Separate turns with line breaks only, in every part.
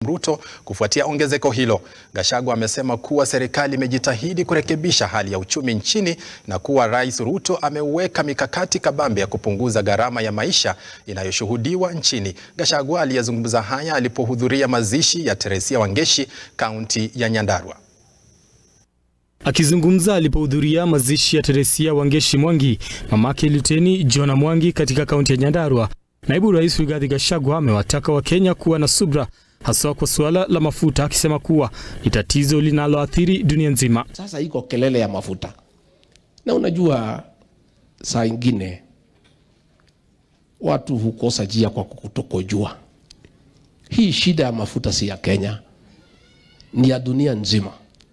Ruto kufuatia ongezeko hilo. Gachagua amesema kuwa serikali imejitahidi kurekebisha hali ya uchumi nchini na kuwa Rais Ruto ameweka mikakati kabambe ya kupunguza gharama ya maisha inayoshuhudiwa nchini. Gachagua aliyezungumza haya alipohudhuria mazishi ya Teresia Wangeshi, kaunti ya Nyandarua.
Akizungumza alipohudhuria mazishi ya Teresia Wangeshi Mwangi, mamake Luteni Jona Mwangi katika kaunti ya Nyandarua, naibu rais Rigathi Gachagua amewataka Wakenya kuwa na subra haswa kwa suala la mafuta, akisema kuwa ni tatizo linaloathiri dunia nzima.
Sasa iko kelele ya mafuta, na unajua saa ingine watu hukosa njia kwa kutokojua. Hii shida ya mafuta si ya Kenya, ni ya dunia nzima,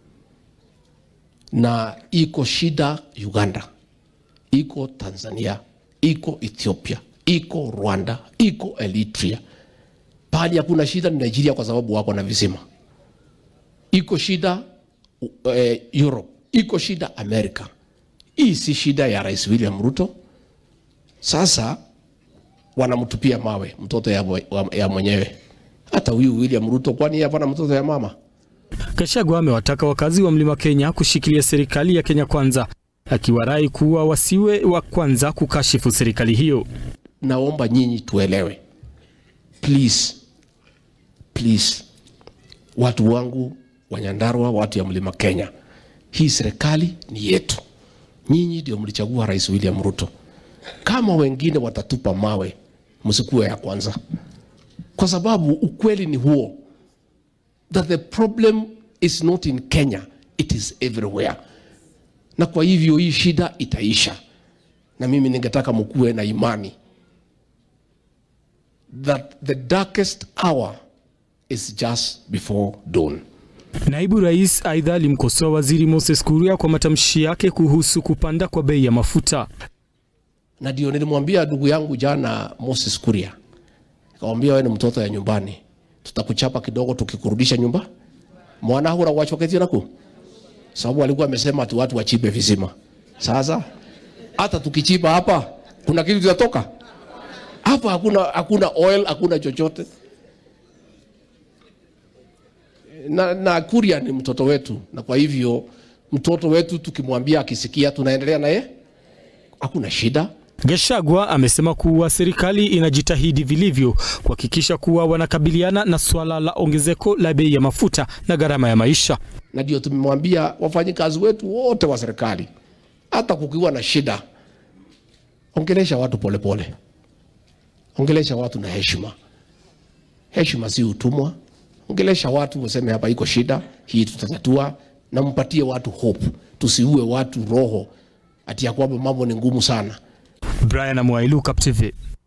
na iko shida Uganda, iko Tanzania, iko Ethiopia, iko Rwanda, iko Eritrea. Pahali hakuna shida ni Nigeria, kwa sababu wako na visima. Iko shida uh, Europe, iko shida Amerika. Hii si shida ya Rais William Ruto. Sasa wanamtupia mawe mtoto ya, ya mwenyewe. Hata huyu William Ruto, kwani yeye hapana mtoto ya mama?
Gachagua amewataka wakazi wa Mlima Kenya kushikilia serikali ya Kenya Kwanza, akiwarai kuwa wasiwe wa kwanza kukashifu serikali hiyo.
Naomba nyinyi tuelewe, please, please, watu wangu wa Nyandarua, watu ya Mlima Kenya, hii serikali ni yetu. Nyinyi ndio mlichagua Rais William Ruto. Kama wengine watatupa mawe, msikuwe ya kwanza, kwa sababu ukweli ni huo that the problem is not in Kenya, it is everywhere. Na kwa hivyo hii shida itaisha, na mimi ningetaka mkuwe na imani that the darkest hour is just before dawn.
Naibu rais aidha alimkosoa waziri Moses Kuria kwa matamshi yake kuhusu kupanda kwa bei ya mafuta.
Na ndio nilimwambia ndugu yangu jana Moses Kuria, nikamwambia wewe ni mtoto ya nyumbani, tutakuchapa kidogo tukikurudisha nyumba mwana hura wachoketia naku sababu alikuwa amesema tu watu wachibe visima. Sasa hata tukichiba hapa kuna kitu kitatoka hapa? Hakuna, hakuna oil, hakuna chochote na, na Kuria ni mtoto wetu, na kwa hivyo mtoto wetu tukimwambia akisikia, tunaendelea naye, hakuna shida.
Gachagua amesema kuwa serikali inajitahidi vilivyo kuhakikisha kuwa wanakabiliana na swala la ongezeko la bei ya mafuta na gharama ya maisha.
Na ndio tumemwambia wafanyikazi wetu wote wa serikali, hata kukiwa na shida, ongelesha watu polepole pole. Ongelesha watu na heshima. Heshima si utumwa. Ongelesha watu, useme hapa iko shida hii, tutatatua, na mpatie watu hope. Tusiue watu roho ati ya kwamba mambo ni ngumu sana.
Brian Amwailu, Cap TV.